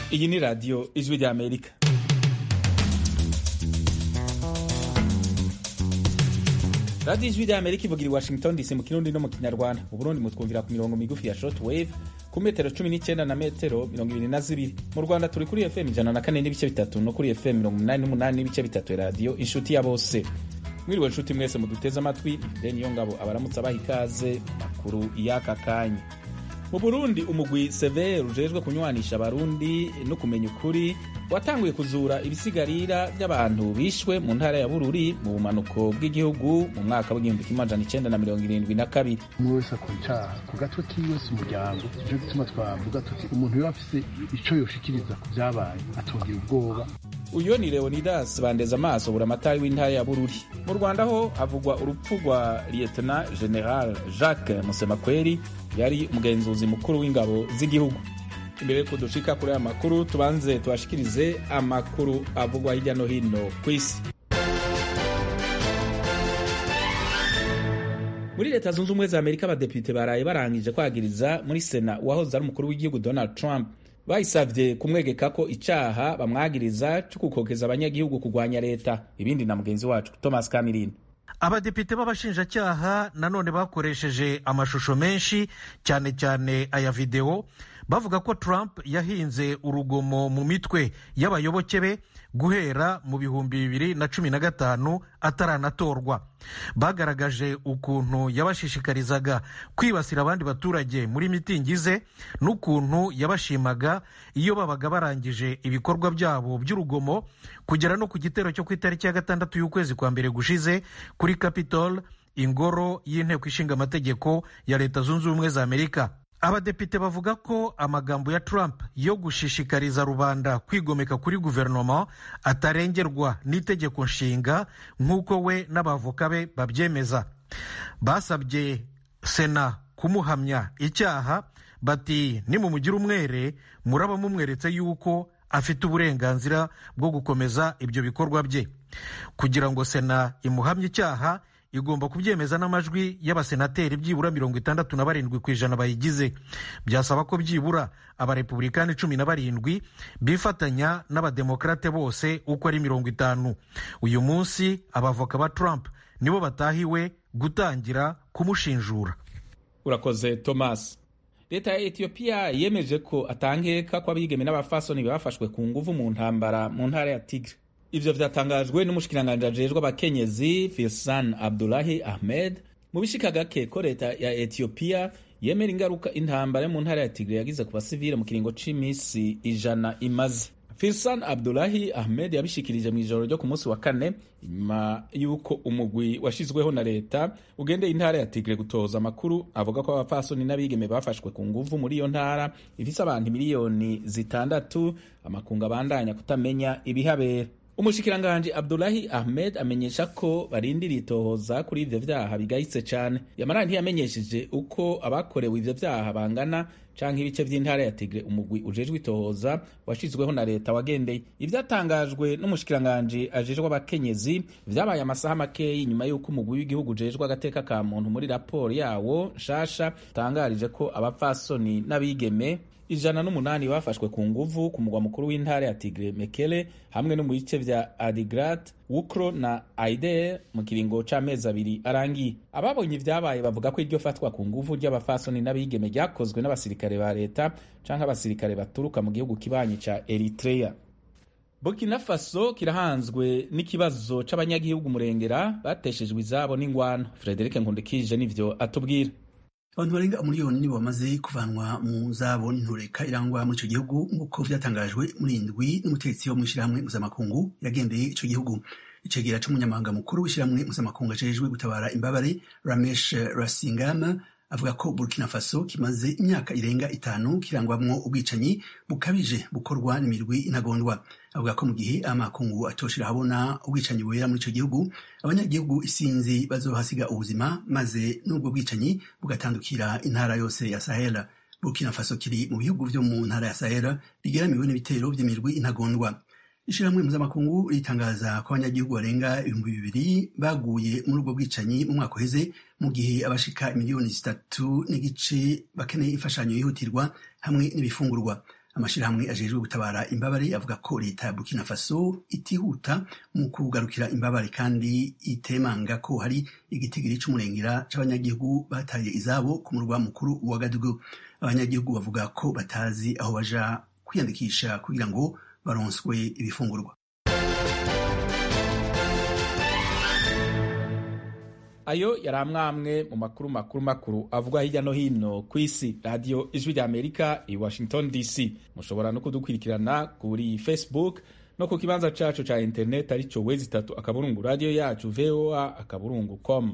iyi ni radiyo ijwi ry'amerika radiyo ijwi ry'amerika ivugira i washington dc mu kirundi no mu kinyarwanda mu burundi mutwumvira ku mirongo migufi ya short wave ku metero cumi n'icyenda na metero mirongo ibiri na zibiri mu rwanda turi kuri fm ijana na kane n'ibice bitatu no kuri fm mirongo umunani n'umunani n'ibice bitatu radiyo inshuti ya bose mwiriwe nshuti mwese muduteze amatwi ifite niyo ngabo abaramutse abaha ikaze makuru y'aka kanya mu burundi umugwi severe ujejwe kunywanisha abarundi no kumenya ukuri watanguye kuzura ibisigarira by'abantu bishwe mu ntara ya bururi mu bumanuko bw'igihugu mu mwaka w'igihumbi kimwe amajana icenda na mirongo irindwi na kabiri umwe wese akora icaha ku gatwe kiwe si umuryango nico gituma twavuga tuti umuntu yoba afise ico yoshikiriza ku vyabaye atongera ubwoba uyo ni leonidas bandeza amaso buramatari w'intara ya bururi mu rwanda ho havugwa urupfu rwa lietena general jacques musemakweri yari umugenzuzi mukuru w'ingabo z'igihugu imbere yuko dushika kuri aya makuru tubanze tubashikirize amakuru avugwa hirya no hino ku isi muri leta zunze ubumwe za amerika abadepite baraye barangije kwagiriza muri sena uwahoze ari umukuru w'igihugu donald trump bayisavye kumwegeka ko icaha bamwagiriza co gukokeza abanyagihugu kurwanya leta ibindi na mugenzi wacu thomas kamirindi abadepite b'abashinjacyaha nanone bakoresheje amashusho menshi cyane cyane aya videwo bavuga ko trump yahinze urugomo mu mitwe y'abayoboke be guhera mu bihumbi bibiri na cumi na gatanu ataranatorwa bagaragaje ukuntu yabashishikarizaga kwibasira abandi baturage muri mitingi ze n'ukuntu yabashimaga iyo babaga barangije ibikorwa byabo by'urugomo kugera no ku gitero cyo ku itariki ya gatandatu y'ukwezi kwa mbere gushize kuri capitol ingoro y'inteko ishinga amategeko ya leta zunze ubumwe za amerika abadepite bavuga ko amagambo ya trump yo gushishikariza rubanda kwigomeka kuri guverinoma atarengerwa n'itegeko nshinga nk'uko we n'abavoka be babyemeza basabye sena kumuhamya icyaha bati nimumugira umwere muraba mumweretse yuko afite uburenganzira bwo gukomeza ibyo bikorwa bye kugira ngo sena imuhamye icyaha igomba kubyemeza n'amajwi y'abasenateri byibura mirongo itandatu na barindwi ku ijana bayigize byasaba ko byibura abarepublikani cumi na barindwi bifatanya n'abademokarate bose uko ari mirongo itanu uyu munsi abavoka ba trump nibo batahiwe gutangira kumushinjura urakoze thomas leta ya etiyopiya yemeje ko atangeka ko abigeme n'abafasoni bafashwe ku nguvu mu ntambara mu ntara ya tigre ivyo vyatangajwe n'umushikiranganji ajejwe abakenyezi filsan abdulahi ahmed mu bishika gake ko leta ya etiyopiya yemera ingaruka intambara yo mu ntara ya tigre yagize ku basivile mu kiringo c'imisi ijana imaze filsan abdulahi ahmed yabishikirije mu ijoro ryo ku munsi wa kane inyuma y'uko umugwi washizweho na leta ugendeye intara ya tigre gutoza amakuru avuga ko abapfasoni n'abigeme bafashwe ku nguvu muri iyo ntara ifise abantu miliyoni zitandatu amakungu abandanya kutamenya ibihabera umushikiranganji abdulahi ahmed amenyesha ko barindiriye itohoza kuri ivyo vyaha bigayitse cane yamara ntiyamenyesheje uko abakorewe ivyo vyaha bangana canke ibice vy'intara ya tigre umugwi ujejwe itohoza washizweho na leta wagendeye ivyatangajwe n'umushikiranganji ajejwe abakenyezi vyabaye amasaha makeyi nyuma y'uko umugwi w'igihugu ujejwe agateka ka muntu muri raporo yawo nshasha utangarije ko abapfasoni n'abigeme ijana n'umunani bafashwe ku nguvu ku mugwa mukuru w'intara ya tigre mekele hamwe no mu bice vya adigrat wukro na aider mu kiringo c'amezi abiri arangiye ababonye ivyabaye bavuga ko iryo fatwa ku nguvu ry'abafasoni n'abigeme ryakozwe n'abasirikare ba leta canke abasirikare baturuka mu gihugu kibanyi ca eritrea burkina faso kirahanzwe n'ikibazo c'abanyagihugu murengera bateshejwe izabo n'ingwano frederic nkundikije nivyo atubwira abantu barenga umuriyoni nibo bamaze kuvanwa mu zabo n'intureka irangwa muri ico gihugu nk'uko vyatangajwe muri indwi n'umutegetsi wo mw'ishirahamwe mpuzamakungu yagendeye ico gihugu icegera c'umunyamabanga mukuru w'ishirahamwe mpuzamakungu ajejwe gutabara imbabare ramesh rasingama avuga ko burkina faso kimaze imyaka irenga itanu kirangwamwo ubwicanyi bukabije bukorwa n'imirwi intagondwa avuga ko mu gihe amakungu atoshira habona ubwicanyi bubera muri ico gihugu abanyagihugu isinzi bazohasiga ubuzima maze n'ubwo bwicanyi bugatandukira intara yose ya sahela burkina faso kiri mu bihugu vyo mu ntara ya sahela bigeramiwe n'ibitero vy'imirwi intagondwa ishirahamwe mpuzamakungu ritangaza ko abanyagihugu barenga ibihumbi bibiri baguye muri ubwo bwicanyi mu mwaka uheze mu gihe abashika miliyoni zitatu n'igice bakeneye imfashanyo yihutirwa hamwe n'ibifungurwa amashirahamwe ajejwe gutabara imbabare avuga ko leta ya burkina faso itihuta mu kugarukira imbabare kandi itemanga ko hari igitigiri c'umurengera c'abanyagihugu bataye izabo ku murwa mukuru wa gadugu abanyagihugu bavuga ko batazi aho baja kwiyandikisha kugira ngo baronswe ibifungurwa ayo yari amwamwe mu makuru makuru makuru avugwa hirya no hino ku isi radiyo ijwi rya amerika i washington dc mushobora no kudukurikirana kuri facebook no ku kibanza cacu ca internet arico wezi itatu akaburungu radiyo yacu voa akaburungu com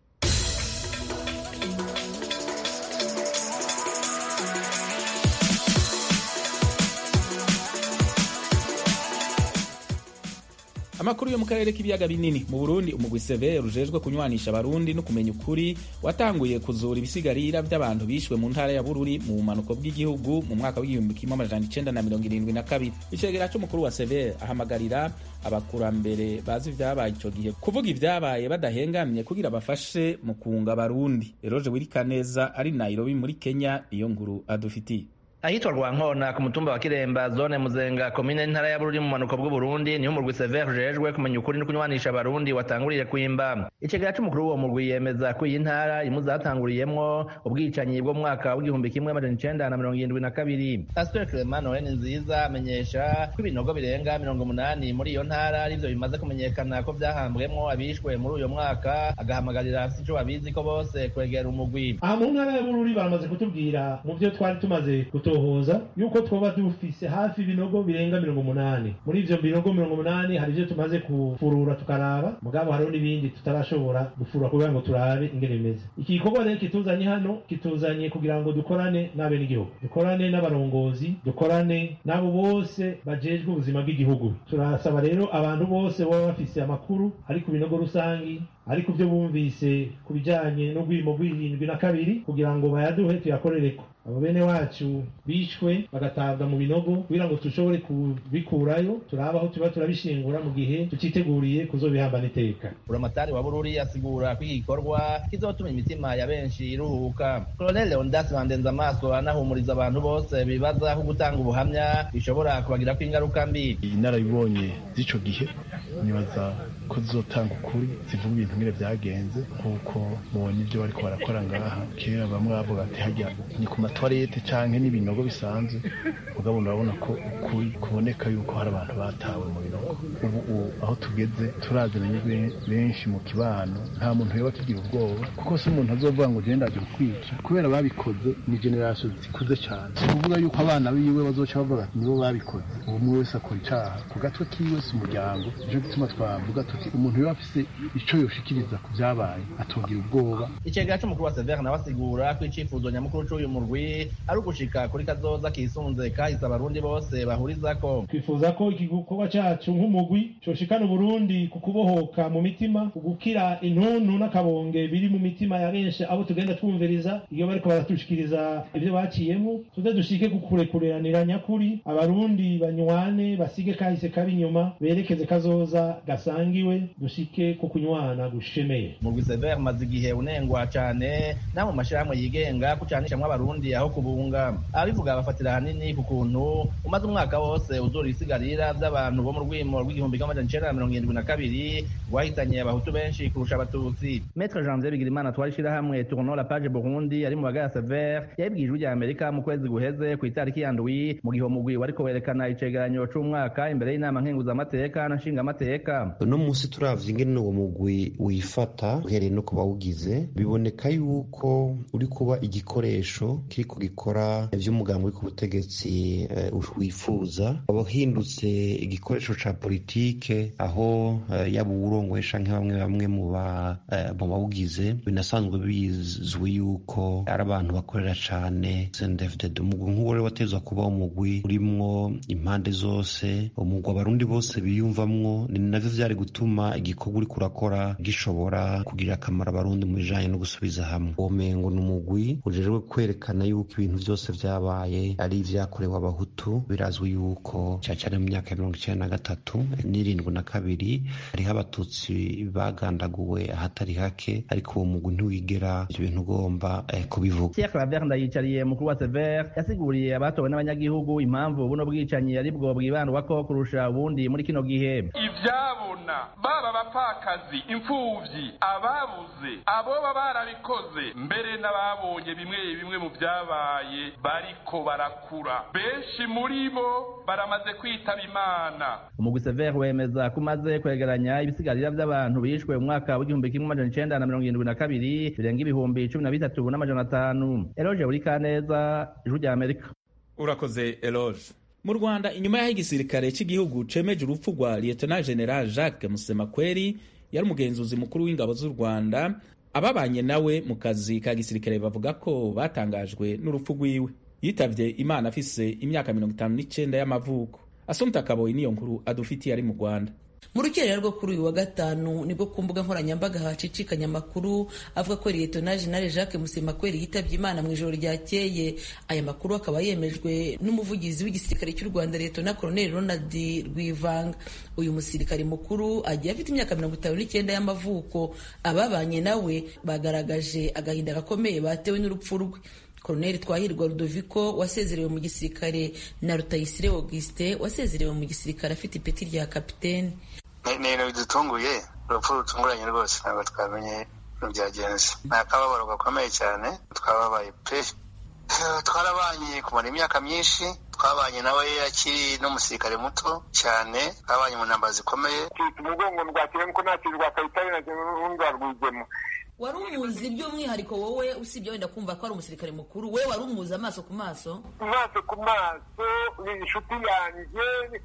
amakuru yo mu karere k'ibiyaga binini mu burundi umugwi severe ujejwe kunywanisha abarundi no kumenya ukuri watanguye kuzura ibisigarira by'abantu bishwe mu ntara ya bururi mu bumanuko bw'igihugu mu mwaka w'igihumbi kimwe amajana icenda na mirongo irindwi na kabiri icegera c'umukuru wa severe ahamagarira abakurambere bazi ivyabaye ico gihe kuvuga ivyabaye badahengamye kugira bafashe mu kunga abarundi eroje wirikaneza ari nairobi muri kenya iyo nkuru adufitiye ahitwa rwankona ku mutumba wa kiremba zone muzenga komine ntara ya bururi mu manuko bw'uburundi niho umurwi severe ujejwe kumenya ukuri no kunywanisha abarundi watanguriye kwimba icegera c'umukuru w'uwo murwi yemeza ko iyi ntara imwe zatanguriyemwo ubwicanyi bwo mu mwaka w'igihumbi kimwe amajana icenda na mirongo irindwi na kabiri pasiteri clement noel nziza amenyesha ko ibinogo birenga mirongo umunani muri iyo ntara arivyo bimaze kumenyekana ko vyahambwemwo abishwe muri uyo mwaka agahamagarira afise ico babizi ko bose kwegera umugwi aha mu ntara ya bururi baramaze kutubwira mu vyo twari tumaze gutohoza yuko twoba dufise hafi ibinogo birenga mirongo umunani muri ivyo binogo mirongo umunani hari ivyo tumaze kufurura tukaraba mugabo hariho n'ibindi tutarashobora gufurura kugira ngo turabe ingene bimeze iki gikorwa rero kituzanye hano kituzanye kugira ngo dukorane n'abenegihugu dukorane n'abarongozi dukorane n'abo bose bajejwe ubuzima bw'igihugu turasaba rero abantu bose baba bafise amakuru ari ku binogo rusangi ariko byo bumvise ku bijyanye n'ubwimo bw'irindwi na kabiri kugira ngo bayaduhe tuyakorereko abo bene wacu bishwe bagatabwa mu binogo kugira ngo dushobore kubikurayo turabe aho tuba turabishingura mu gihe tuciteguriye kuzobihambana iteka buramatari wa bururi asigura ko iki gikorwa kizotuma imitima ya benshi iruhuka koloneli leondas bandenza amaso anahumuriza abantu bose bibaza ko gutanga ubuhamya bishobora kubagirako ingaruka mbi inarabibonye z'ico gihe nibaza ko zizotanga ukuri zivuga ibintu ngire byagenze kuko mubona ibyo bariko barakora ngaha kera bamwe bavuga ati hajya ni ku matwarete canke n'ibinogo bisanzwe mugabo urabona ko ukuri kuboneka yuko hari abantu batawe mu binogo ubu aho tugeze turaziranye benshi mu kibano nta muntu yoba tugira ubwoba kuko si umuntu azovuga ngo genda aje kwica kubera babikoze ni generasiyo zikuze cyane si ukuvuga yuko abana biwe bazoca bavuga ati nibo babikoze ubu umwe wese akora icaha ku gatwe kiwe si umuryango nico gituma twavuga tuti umuntu yoba afise ico yoshikiriza ku vyabaye atogira ubwoba icegera c'umukuru wa severe nawe asigura ko icifuzo nyamukuru c'uyu murwi ari ugushika kuri kazoza kisunze kahise abarundi bose bahurizako twifuza ko iki gikorwa cacu nk'umugwi coshikana uburundi ku kubohoka mu mitima ugukira intuntu n'akabonge biri mu mitima ya benshi abo tugenda twumviriza iyo bariko baratushikiriza ivyo baciyemo tuze dushike ku kurekureranira nyakuri abarundi banywane basige kahise kabi inyuma berekeze kazoza gasangiwe dushike ku kunywana gushemeye murwi severe maze igihe unengwa cane na mu mashirahamwe yigenga kucanishamwo abarundi aho kubunga abivuga bafatira hanini ku kuntu umaze umwaka wose uzura ibisigarira vy'abantu bo mu rwimo rw'igihumbi kimwe amajana icenda na mirongo irindwi na kabiri rwahitanye abahutu benshi kurusha abatutsi metre janvier bigirimana twari ishirahamwe tournon la page burundi ari mu bagaya severe yabibwiye ijwi rya amerika mu kwezi guheze ku itariki ya ndwi mu gihe umugwi wariko werekana icegeranyo c'umwaka imbere y'inama nkenguzamateka na nshingamateka uno munsi turavye ingene uwo mugwi wifata uhereye no ku bawugize biboneka yuko uri kuba igikoresho kiriko gikora ivy'umugambi uri ku butegetsi uh, wifuza wahindutse igikoresho ca politike aho uh, yaba uwurongoye canke bamwe bamwe mu bawugize uh, binasanzwe bizwi yuko ari abantu bakorera cane CNDD-FDD umugwi nk'uwo rero watezwa kuba umugwi urimwo impande zose umugwi abarundi bose biyumvamwo ni navyo vyari gutuma gutuma igikorwa uriko urakora gishobora kugirira akamaro abarundi mu bijanye no gusubiza hamwe uwo mengo ni umugwi ujejwe kwerekana yuko ibintu vyose vyabaye ari ivyakorewe abahutu birazwi yuko cane cane mu myaka ya mirongo icenda na gatatu n'irindwi na kabiri hariho abatutsi bagandaguwe ahatari hake ariko uwo mugwi ntiwigera ivyo bintu ugomba eh, kubivuga Pierre Claver Ndayicariye mukuru wa Sever yasiguriye abatowe n'abanyagihugu impamvu buno bwicanyi ari bwo bwibandwako kurusha ubundi muri kino gihe ivyabona baba abapfakazi imfuvyi ababuze aboba barabikoze mbere n'ababonye bimwe bimwe mu vyabaye bariko barakura benshi muri bo baramaze kwitaba imana umugwi Sever wemeza ko umaze kwegeranya ibisigarira vy'abantu bishwe mu mwaka w'igihumbi kimwe amajana icenda na mirongo irindwi na kabiri birenga ibihumbi cumi na bitatu n'amajana atanu Eloge Burikaneza ijwi rya Amerika urakoze eloge mu rwanda inyuma y'aho igisirikare cy'igihugu cemeje urupfu rwa lieutenant general jacques musemakweri yari umugenzuzi mukuru w'ingabo z'u rwanda ababanye nawe mu kazi ka gisirikare bavuga ko batangajwe n'urupfu rwiwe yitavye imana afise imyaka mirongo itanu n'icenda y'amavuko asumta kaboyi niyo nkuru adufitiye ari mu rwanda mu rukerera rwo kuri uyu wa gatanu nibwo ku mbuga nkoranyambaga hacicikanya amakuru avuga ko liyetona jenali jacques musemakweri yitabye imana mu ijoro ryakeye aya makuru akaba yemejwe n'umuvugizi w'igisirikare cy'u rwanda liyetona koloneli ronald rwivanga uyu musirikare mukuru agiye afite imyaka mirongo itanu n'icyenda y'amavuko ababanye nawe bagaragaje agahinda gakomeye batewe n'urupfu rwe Koloneli Twahirwa Rudoviko wasezerewe mu gisirikare na Rutayisire Auguste wasezerewe mu gisirikare afite ipeti rya kapitene ni ibintu bidutunguye urupfu rutunguranye rwose ntabwo twamenye ibintu byagenze ni akababaro gakomeye cyane twababaye pe twarabanye kumara imyaka myinshi twabanye nawe akiri n'umusirikare muto cyane twabanye mu ntambara zikomeye umugongo rwakiremo ko nta kintu rwakahita n'urundi rwigemo wari umuzi by'umwihariko wowe usibye wenda kumva ko ari umusirikare mukuru we wari umuzi amaso ku maso amaso ku maso ni inshuti yanjye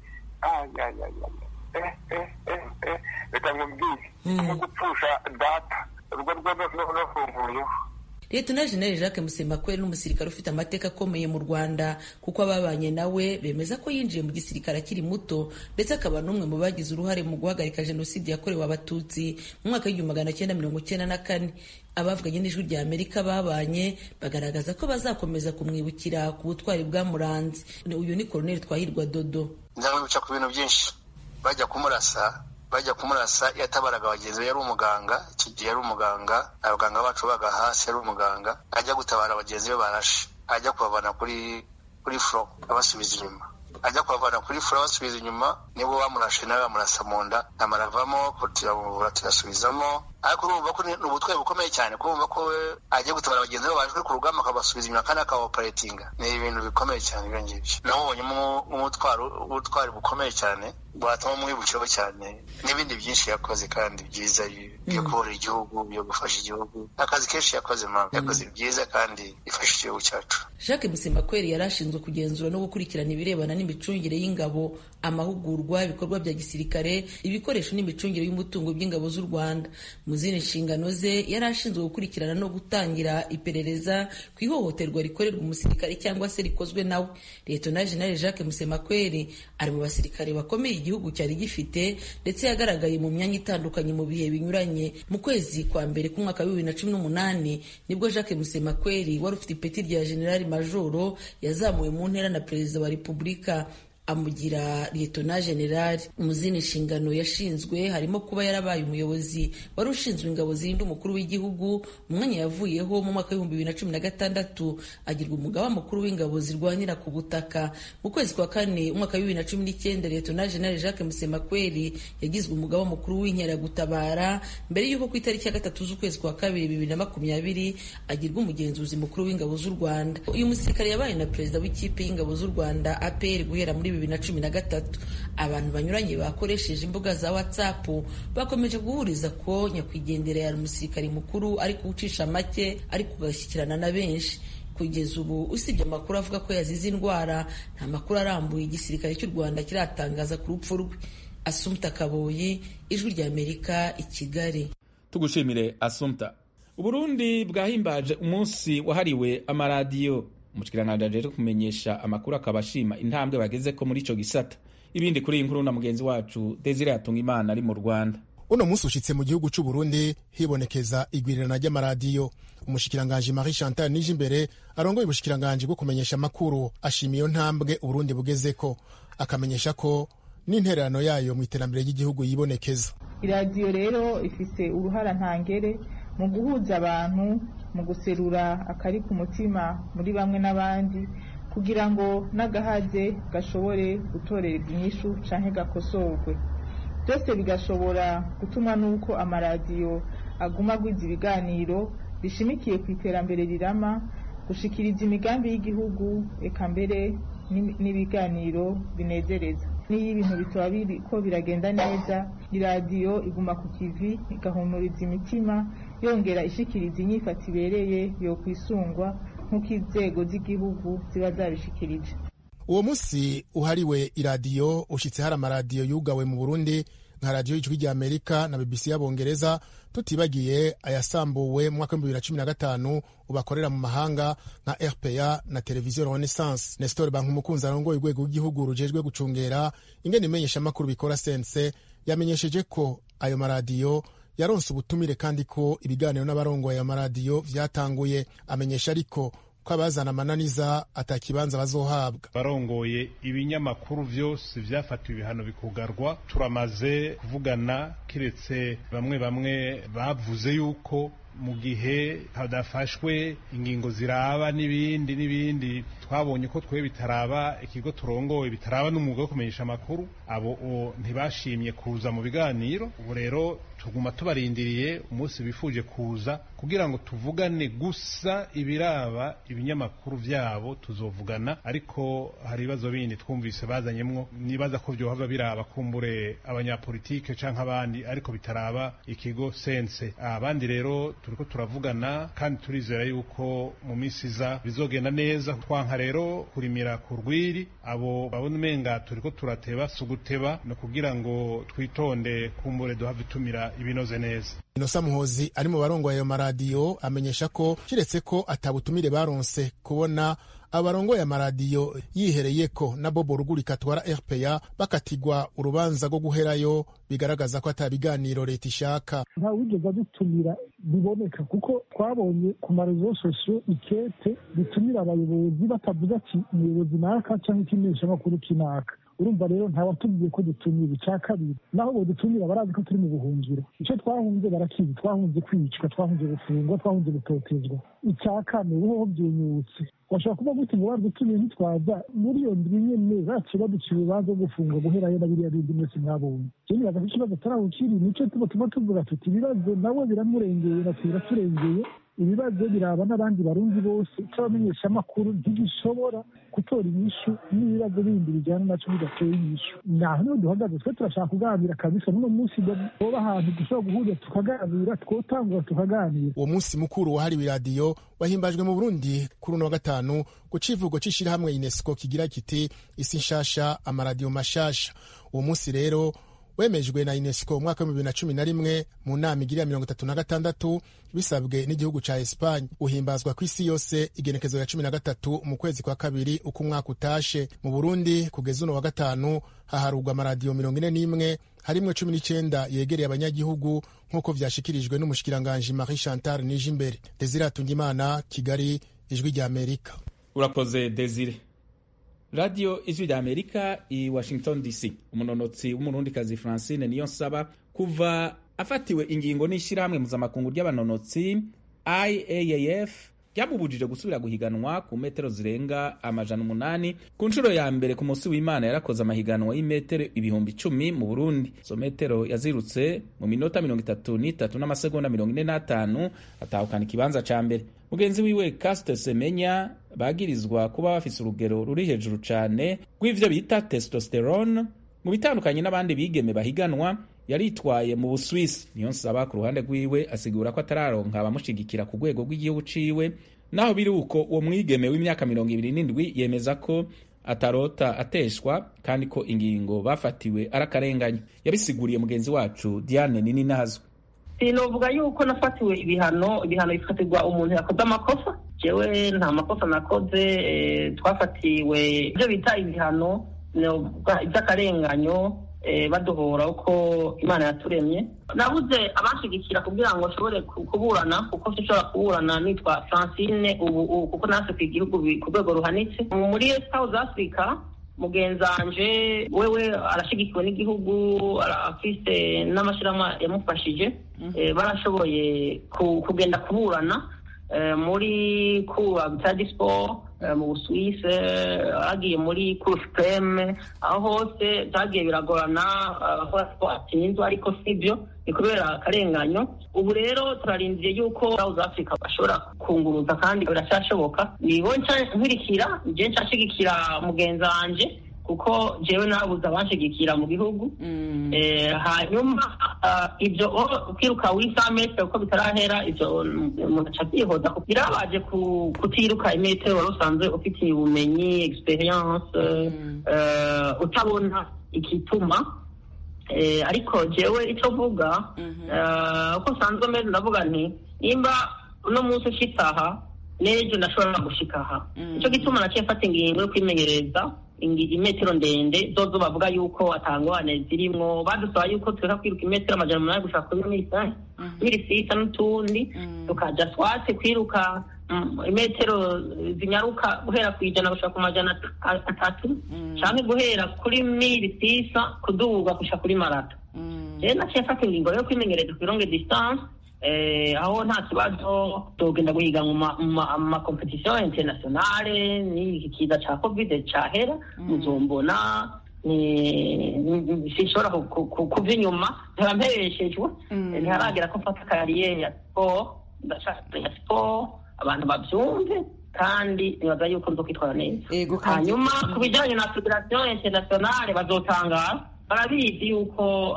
reka nkubwire no gupfusha data urwo rwo no kumvuyeho Liyetona Jenerali Jacques Musemakweli n'umusirikare ufite amateka akomeye mu Rwanda kuko ababanye nawe bemeza ko yinjiye mu gisirikare akiri muto ndetse akaba n'umwe mu bagize uruhare mu guhagarika jenoside yakorewe abatutsi mu mwaka w'igihumbi magana cyenda mirongo cyenda na kane abavuganye n'ijwi rya Amerika babanye bagaragaza ko bazakomeza kumwibukira ku butwari bwamuranze uyu ni Koloneli Twahirwa Dodo nzamwibuka ku bintu byinshi bajya kumurasa bajya kumurasa yatabaraga bagenzi be yari umuganga icyo gihe yari umuganga abaganga bacu baga hasi yari umuganga ajya gutabara bagenzi be barashe ajya kubavana kuri kuri furo abasubiza inyuma ajya kubavana kuri furo abasubiza inyuma nibwo bamurashe nawe bamurasa mu nda amaravamo turamuvura tuyasubizamo ariko urumva ko ni ubutwari bukomeye cyane kumva ko we agiye gutabara bagenzi be baje ku rugamba akabasubiza inyuma kandi akabaoperatinga ni ibintu bikomeye cyane ibyo ngibyo namubonyemo ubutwari bukomeye cyane bwatuma umwibukeho cyane n'ibindi byinshi yakoze kandi byiza byo kubura igihugu byo gufasha igihugu akazi kenshi yakoze mpamvu yakoze byiza kandi bifasha igihugu cyacu jacques musemakweri yari ashinzwe kugenzura no gukurikirana ibirebana n'imicungire y'ingabo amahugurwa ibikorwa bya gisirikare ibikoresho n'imicungire y'umutungo by'ingabo z'u rwanda mu zindi nshingano ze yari ashinzwe gukurikirana no gutangira iperereza ku ihohoterwa rikorerwa umusirikare cyangwa se rikozwe nawe liyetona jenali jacques musemakweri ari mu basirikare bakomeye igihugu cyari gifite ndetse yagaragaye mu myanya itandukanye mu bihe binyuranye mu kwezi kwa mbere k'umwaka wa bibiri na cumi n'umunani nibwo jacques musemakweri wari ufite ipeti rya generali majoro yazamuwe mu ntera na perezida wa repubulika amugira liyetona generali mu zindi nshingano yashinzwe harimo kuba yarabaye umuyobozi wari ushinzwe ingabo zirinda umukuru w'igihugu umwanya yavuyeho mu mwaka w'ibihumbi bibiri na cumi na gatandatu agirwa umugaba mukuru w'ingabo zirwanira ku butaka mu kwezi kwa kane umwaka wa bibiri na cumi n'icyenda liyetona generali jacques musemakweri yagizwe umugaba mukuru w'inkeragutabara mbere y'uko ku itariki ya gatatu z'ukwezi kwa kabiri bibiri na makumyabiri agirwa umugenzuzi mukuru w'ingabo z'u rwanda uyu musirikare yabaye na perezida w'ikipe y'ingabo z'u rwanda apr guhera muri bibiri na cumi na gatatu abantu banyuranye bakoresheje imbuga za whatsapp bakomeje guhuriza ko nyakwigendera yari umusirikare mukuru ari kuwucisha make ari kugashyikirana na benshi kugeza ubu usibye amakuru avuga ko yazize indwara nta makuru arambuye igisirikare cy'u rwanda kiratangaza ku rupfu rwe asumta kaboyi ijwi rya amerika i kigali tugushimire asumta uburundi bwahimbaje umunsi wahariwe amaradiyo umushyikiranganji aje kumenyesha amakuru akaba ashima intambwe bageze ko muri icyo gisata ibindi kuri iyi nkuru na mugenzi wacu desire yatunga imana ari mu rwanda uno munsi ushitse mu gihugu c'u Burundi hibonekeza igwirirana ry'amaradiyo umushikiranganji Marie Chantal Nijimbere arongoye ubushikiranganji bwo kumenyesha amakuru ashima iyo ntambwe Uburundi bugezeko akamenyesha ko n'intererano yayo mu iterambere ry'igihugu yibonekeza iradiyo rero ifise uruhara ntangere mu guhuza abantu mu guserura akari ku mutima muri bamwe n'abandi kugira ngo n'agahaze gashobore gutorerwa inyishu canke gakosorwe byose bigashobora gutuma n'uko amaradiyo aguma agwiza ibiganiro bishimikiye ku iterambere rirama gushikiriza imigambi y'igihugu eka mbere n'ibiganiro binezereza n'iyo ibintu bitaba biriko biragenda neza iradiyo iguma ku kivi igahumuriza imitima yongera ishikiriza inyifata ibereye yo kwisungwa nk'uko inzego z'igihugu ziba zabishikirije uwo munsi uhariwe iradiyo ushitse hari amaradiyo yugawe mu burundi nka radiyo y'ijwi rya amerika na bbc y'abongereza tutibagiye ayasambuwe mu mwaka w'ibihumbi bibiri na cumi na gatanu ubakorera mu mahanga nka rpa na televiziyo renaissance nestor bankumukunzi arongoye urwego rw'igihugu rujejwe gucungera ingene imenyeshamakuru bikora sense yamenyesheje ko ayo maradiyo yaronse ubutumire kandi ko ibiganiro n'abarongoye ayo maradiyo vyatanguye amenyesha ariko ko abazana amananiza atakibanza bazohabwa barongoye ibinyamakuru vyose vyafatiwe ibihano bikugarwa turamaze kuvugana kiretse bamwe bamwe bavuze yuko mu gihe hadafashwe ingingo ziraba n'ibindi n'ibindi twabonye ko twe bitaraba ikigo turongoye bitaraba n'umwuga wo kumenyesha amakuru abo ntibashimye kuza mu biganiro ubu rero tuguma tubarindiriye umunsi bifuje kuza kugira ngo tuvugane gusa ibiraba ibinyamakuru vyabo tuzovugana ariko hari ibibazo bindi twumvise bazanyemwo nibaza ko vyohava biraba kumbure abanyapolitike canke abandi ariko bitaraba ikigo sense abandi rero turiko turavugana kandi turizera yuko mu minsi iza bizogenda neza twanka rero kurimira ku rwiri abo babona umenga turiko turateba si uguteba no kugira ngo twitonde kumbure duhave tumira ibinoze neza inosa muhozi ari mu barongoye ayo maradiyo amenyesha ko kiretse ko atabutumire baronse kubona abarongoye amaradiyo yihereye ko na bobo rugurika atwara rpa bakatigwa urubanza rwo guherayo bigaragaza ko ata biganiro leta ishaka nta wigeze adutumira biboneka kuko twabonye ku marezo sosiyo ikete ritumira abayobozi batavuze ati umuyobozi naka cyangwa ikimenyeshamakuru kinaka urumva rero nta watubwiye ko dutumira icya kabiri naho bo dutumira barazi ko turi mu buhungiro icyo twahunze barakizi twahunze kwicwa twahunze gufungwa twahunze gutotezwa icya kane buhoho byenyutse washobora kuba gute ngo badutumiye ntitwaza muri iyo ndwi nyene baciye baduciye urubanza rwo gufungwa guherayo na biriya bindi mwese mwabonye je nibaza ko ikibazo atarawukiri nico tuba tuma tuvuga tuti ibibazo nawe biramurengeye natwe biraturengeye ibibazo biraba n'abandi barundi bose cy'abamenyeshamakuru ntigishobora gutora inyishu n'ibibazo bindi bijyana naco bidateye inyishu naho niho duhagaze twe turashaka kuganira kabisa n'uno munsi boba ahantu dushobora guhurira tukaganira twotangura tukaganira uwo munsi mukuru wahariwe iradiyo wahimbajwe mu burundi kuri uno wa gatanu ku civugo c'ishirahamwe unesco kigira kiti isi nshasha amaradiyo mashasha uwo munsi rero wemejwe na unesco mu mwaka w'ibihumbi bibiri na cumi na rimwe mu nama igiriya mirongo itatu na gatandatu bisabwe n'igihugu ca esipanye uhimbazwa ku isi yose igenekezo ya cumi na gatatu mu kwezi kwa kabiri uko umwaka utashe mu burundi kugeza uno wa gatanu haharurwa amaradiyo mirongo ine n'imwe harimwo cumi n'icenda yegereye abanyagihugu nk'uko vyashikirijwe n'umushikiranganji marie chantal nije imbere desire atungimana kigali ijwi rya amerika urakoze desire radiyo ijwi rya amerika i washington dc umunonotsi w'umurundikazi francine niyo nsaba kuva afatiwe ingingo n'ishyirahamwe mpuzamakungu ry'abanonotsi iaaf ryamubujije gusubira guhiganwa ku metero zirenga amajana umunani ku nshuro ya mbere ku munsi w'imana yarakoze amahiganwa y'imetero ibihumbi icumi mu burundi izo metero yazirutse mu minota mirongo itatu n'itatu n'amasegonda mirongo ine n'atanu atahukana ikibanza ca mbere mugenzi wiwe kasite semenya bagirizwa kuba bafise urugero ruri hejuru cane rw'ivyo bita testosterone mu bitandukanye n'abandi bigeme bahiganwa yaritwaye mu buswisi niyo nsaba ku ruhande rwiwe asigura ko atararonka abamushigikira ku rwego rw'igihugu ciwe naho biri uko uwo mwigeme w'imyaka mirongo ibiri n'indwi yemeza ko atarota ateshwa kandi ko ingingo bafatiwe arakarenganya yabisiguriye mugenzi wacu diane nini nazwe sinovuga yuko nafatiwe ibihano ibihano bifatirwa umuntu yakoze amakosa jewe nta makosa nakoze twafatiwe ibyo bita ibihano iby'akarenganyo baduhora uko imana yaturemye nabuze abanshigikira kugira ngo nshobore kuburana kuko nshobora kuburana nitwa francine ubu kuko natwe ku igihugu ku rwego ruhanitse muri south africa mugenzanje wewe arashigikiwe n'igihugu afise n'amashyirahamwe yamufashije barashoboye kugenda kuburana muri kuba bita dispo mu busuwise agiye muri kuru supreme aho hose byagiye biragorana batsinzwe ariko sibyo ni kubera akarenganyo ubu rero turarindiye yuko south africa bashobora kunguruza kandi biracyashoboka nibo nkurikira nje nshashigikira mugenzi wanje kuko jewe nabuze abanshigikira mu gihugu hanyuma ibyo kwiruka wisa metero uko bitarahera ibyo umuntu aca abyihoza birabaje kutiruka imetero wari usanzwe ufitiye ubumenyi experience utabona igituma ariko jewe icyo mvuga uko usanzwe meze ndavuga nti nimba uno munsi ushitse aha n'ejo ndashobora gushika aha nicyo gituma naciye mfata ingingo yo kwimenyereza imetero ndende zozo bavuga yuko atangwane zirimwo badusaba yuko tureka kwiruka imetero amajana umunani gushaka kuri misa miri sita n'utundi tukaja swate kwiruka imetero zinyaruka guhera ku ijana gushaka ku majana atatu canke guhera kuri miri sisa kuduga gushaka kuri marato rero naciye mfata ingingo yo kwimenyereza ku longue distance aho nta kibazo tugenda guhiga mu makompetisiyo internationale n'iki kiza ca covid cahera muzombona sinshobora kuva inyuma nkaba mpereshejwe ntiharagera ko mfata kariyeri ya siporo ndashaka ya siporo abantu bavyumve kandi nibaza yuko nzo kwitwara neza hanyuma ku bijanye na federasiyo internationale bazotangara barabizi yuko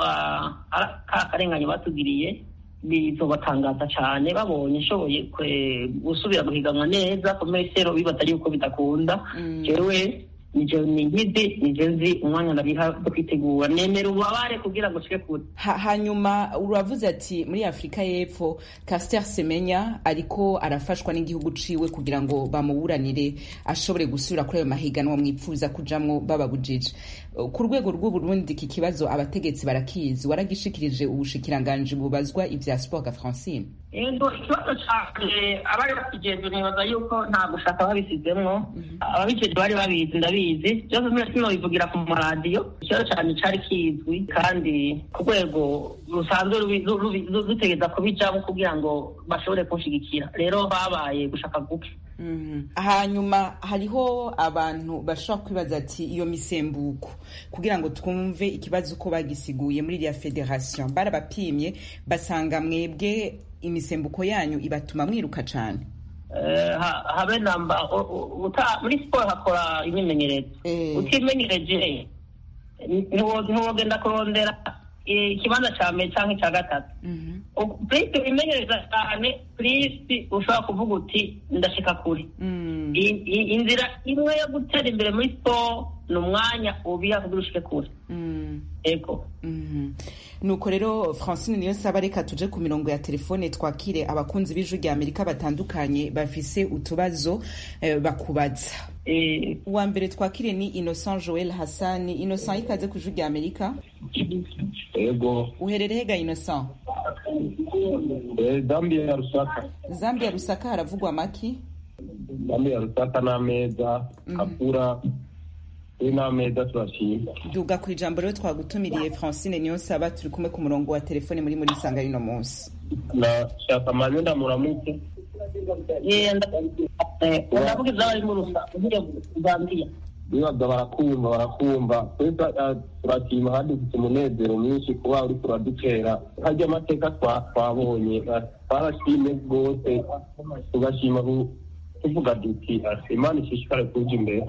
ka karengane batugiriye bizobatangaza cyane babonye nshoboye gusubira guhiganwa neza ku metero bibaza yuko bidakunda jewe nije nigize nije nzi umwanya ndabiha wo kwitegura nemera ububabare kugira ngo nshike kure hanyuma uravuze ati muri afurika y'epfo caster semenya ariko arafashwa n'igihugu ciwe kugira ngo bamuburanire ashobore gusubira kuri ayo mahiganwa mwipfuza kujamwo bababujije ku rwego rw'uburundi iki kibazo abategetsi barakizi waragishikirije ubushikiranganji bubazwa ivya sport ga francine yego ikibazo cyane abari bakigenzwe nibaza yuko nta gushaka babisizemwo ababijejwe bari babizi ndabizi byose sino bivugira ku maradiyo ikibazo cyane cari kizwi kandi ku rwego rusanzwe rutegeza kubijamo kugira ngo bashobore kunshigikira rero babaye gushaka guke hanyuma hariho abantu bashobora kwibaza ati iyo misembuko kugira ngo twumve ikibazo uko bagisiguye muri iriya federasiyo barabapimye basanga mwebwe imisembuko yanyu ibatuma mwiruka cyane habe namba muri siporo hakora imyimenyerezo utimenyereje ntiwogenda kurondera ikibanza cya mbere cyangwa icya gatatu purisi wimenyereza cyane purisi ushobora kuvuga uti ndashika kure inzira imwe yo gutera imbere muri siporo ni umwanya ubiha kugira ushike kure ego nuko rero francine niyo saba reka tuje ku mirongo ya telefone twakire abakunzi b'ijwi rya amerika batandukanye bafise utubazo bakubaza uwa mbere twakire ni innocent joel hassani innocent ikaze ku ijwi rya amerika ego uherereye ga innocent zambia ya rusaka zambia rusaka haravugwa maki zambia ya rusaka n'ameza kakura we n'ameza turashima duga ku ijambo rero twagutumiriye francine niyo saba turi kumwe ku murongo wa telefone muri muri sanga rino munsi nashaka manye ndamuramutse ndavuga izabari mu rusa zambia bibaga barakumva barakumva twese turashima kandi dufite umunezero mwinshi kuba uri turadutera harya amateka twabonye twarashimye rwose tugashima tuvuga duti imana ishishikare kuja imbere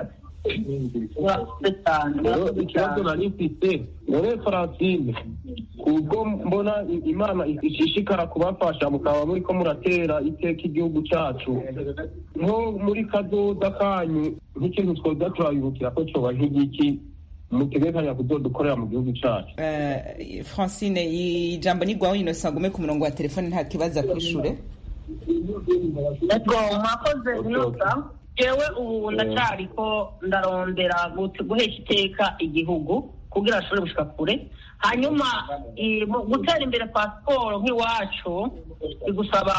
ikibazo nari mfite none francine kubwo mbona imana ishishikara kubafasha mukaba muriko muratera iteka igihugu cacu nko muri kazoza kanyu nk'ikintu twoza turabibukira ko coba nk'igiki mutegekanya kuzodukorera mu gihugu cacu francine ijambo ni gwawe innocent gume ku murongo wa telefone nta kibazo akwishure ego mwakoze innocent jewe ubu ndacariko ndarondera guhesha iteka igihugu kugira bashobore gushika kure hanyuma i- mu gutera imbere kwa siporo nk'iwacu bigusaba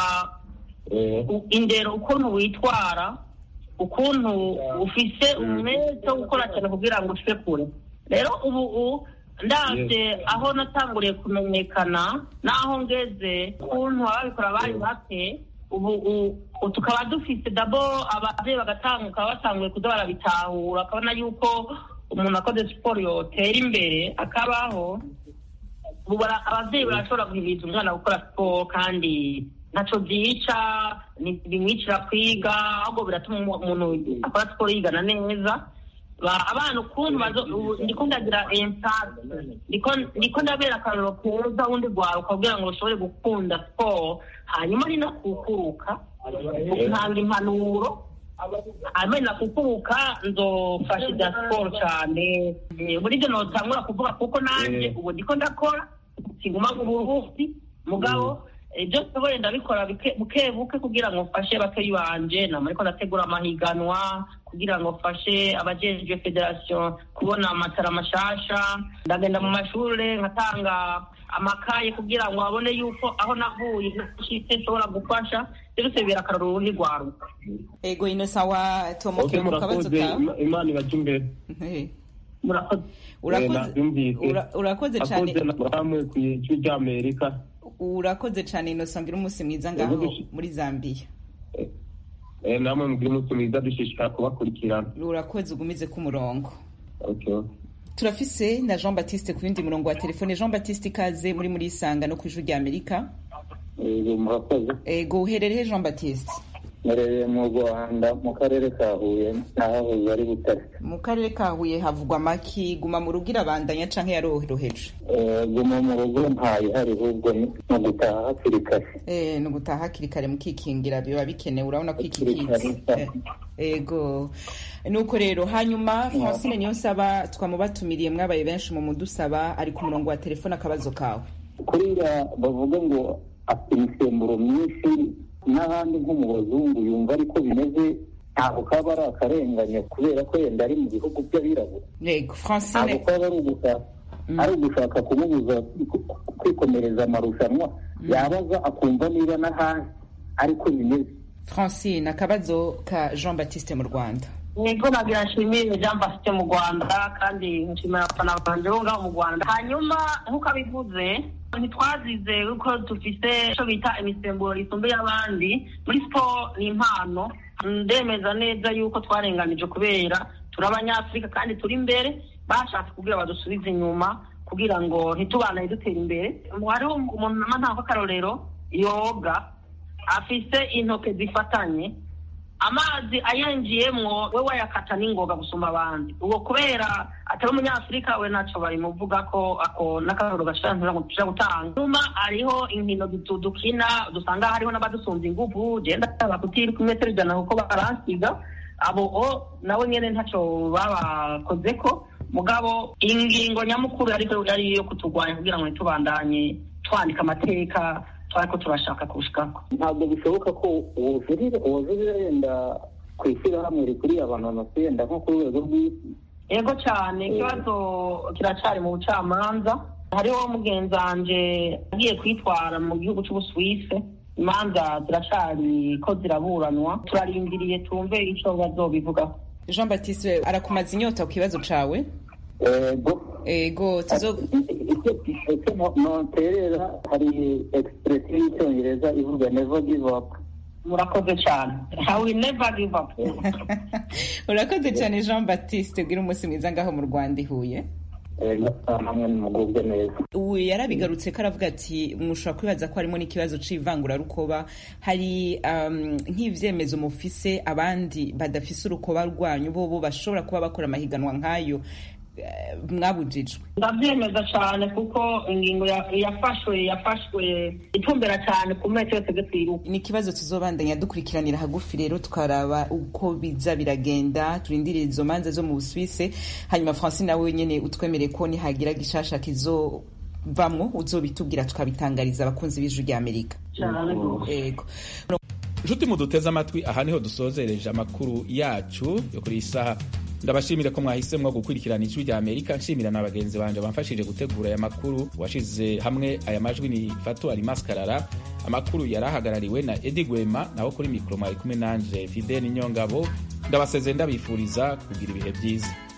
u- indero ukuntu witwara ukuntu ufise umwete wo gukora cyane kugira ngo ushike kure rero ubu u- ndabye aho natanguriye kumenyekana n'aho ngeze ukuntu ababikora bari bake ubu u- u- tukaba dufise dabo abavyeyi bagatanguka batanguye kuza barabitahura akabona yuko umuntu akoze siporo yotera imbere akabaho ubu bara- abavyeyi barashobora guhimiriza umwana gukora siporo kandi ntaco vyica ntibimwicira kwiga ahubwo biratuma umu- umuntu akora siporo yigana neza Ba- abana ukuntu bazo- ubu ndiko ndagira empati ndiko ndiko ndabera akarorero keza wundi rwaruka kugira ngo rushobore gukunda siporo hanyuma ni no kukuruka ntanga impanuro hanyuma ni nakukuruka nzofasha ibya siporo cyane Eh, muri ibyo notangura kuvuga kuko nanjye ubu ndiko ndakora singuma mu buruhusi mugabo eh, ibyo nshoboye ndabikora bike- buke buke kugira ngo mfashe bakeyi banje nama ariko ndategura amahiganwa kugira ngo mfashe abajejwe federasiyo kubona amatara mashasha ndagenda mu mashure nkatanga amakaye kugira ngo babone yuko aho navuye nashitse nshobora gufasha byose bibera akarorero urundi rwaruka ego inosa wa tomo Okay, mu kabazo murakoze kawe Ima- imana ibajya imbere Eh, murakoze urakoze nabyumvise ura- urakoze cyane akoze namwe ku ijwi ry'amerika urakoze cyane inosa ngira umunsi mwiza ngaho Urakoze. muri zambiya Eh, namwe mugire umunsi mwiza dushishikara kubakurikirana urakoze ugumize ku murongo Okay. turafise na jean baptiste ku yundi murongo wa telefone jean baptiste ikaze muri muri isanga no ku ijwi rya amerika Yego murakoze ego uherereye jean baptiste mperereye mu rwanda mu karere ka huye n'ahahoze ari butare mu karere ka huye havugwa amaki guma mu rugo irabandanya canke yaroroheje Eh, guma mu rugo ntayihari ahubwo ni mu gutaha hakiri kare Eh, ni ugutaha hakiri kare mukikingira biba bikenewe urabona ko iki Hakiri kare, kizi Eh, ego nuko rero hanyuma francine niyo nsaba twamubatumiriye mwabaye benshi mu mudusaba ari ku murongo wa telefone akabazo kawe kuriya bavuga ngo afite imisemburo myinshi n'ahandi nko mu bazungu yumva ariko bimeze ntabwo kaba ari akarengane kubera ko yenda ari mu bihugu by'abirabura yego ntabwo francine kaba ari ugushaka ari ugushaka kumubuza kwikomereza amarushanwa yabaza akumva niba n'ahandi ariko bimeze francine akabazo ka jean baptiste mu rwanda nibwo nagira nshimire jean baptiste mu rwanda kandi nshimira abafana banje bo ngaho mu rwanda hanyuma nk'uko abivuze ntitwazize yuko dufise icyo bita imisemburo isumbuye abandi muri siporo ni impano ndemeza neza yuko twarenganije kubera turi abanyafurika kandi turi imbere bashatse kugira badusubize inyuma kugira ngo ntitubanaye dutera imbere hariho umuntu nama ntabwo akarorero yoga afise intoke zifatanye amazi ayenjiyemwo we wayakata n'ingoga gusumba abandi ubwo kubera atari umunyafurika we ntacyo babimuvuga ko ako n'akaroro gashobora gushobora gutanga nyuma hariho inkino dutu- dukina dusanga hariho n'abadusumba inguvu genda bakutiri ku metero ijana kuko baransiga abo o nabo nyene ntacyo babakoze ko mugabo ingingo nyamukuru ariko yari iyo kuturwanya kugira ngo ntitubandanye twandika amateka twariko turashaka kushikako ntabwo bishoboka ko ubujurire ubujurire yenda ku ishyirahamwe rikuriye abantu bamaze yenda nko ku rwego rw'isi yego cyane ikibazo kiracyari mu bucamanza hariho mugenzi wanje agiye kwitwara mu gihugu cy'ubusuwise imanza ziracyari ko ziraburanwa turarindiriye tumve icyo bazobivugaho jean baptiste arakumaza inyota ku kibazo cawe ego ego tuzo icyo noterera hari egisipuresiyo y'icyongereza ivuga never give up murakoze cyane i will never give up urakoze cyane jean baptiste bwira umunsi mwiza ngaho mu rwanda ihuye hamwe nimugubwe neza ubu yarabigarutse ko aravuga ati mushobora kwibaza ko harimo n'ikibazo c'ivangurarukoba hari um, nk'ivyemezo mufise abandi badafise urukoba rwanyu bobo bashobora kuba bakora amahiganwa nk'ayo eh, mwabujijwe ndabyemeza cyane kuko ingingo ya- yafashwe yafashwe itumbera cyane ku metero twebwe twiruka ni ikibazo tuzobandanya dukurikiranira hagufi rero tukaraba uko biza biragenda turindirira izo manza zo mu busuwise hanyuma francine nawe nyene utwemereye ko nihagira gishasha kizovamwo uzobitubwira tukabitangariza abakunzi b'ijwi rya amerika ego inshuti muduteze amatwi aha niho dusozereje amakuru yacu yo kuri iyi saha ndabashimire ko mwahisemwo gukurikirana ijwi rya amerika nshimira na bagenzi banje bamfashije gutegura aya makuru washize hamwe aya majwi ni fatu alimaskarara amakuru yari ahagarariwe na edi gwema naho kuri mikoro mwari kumwe nanje fideni nyongabo ndabasezeye ndabifuriza kugira ibihe byiza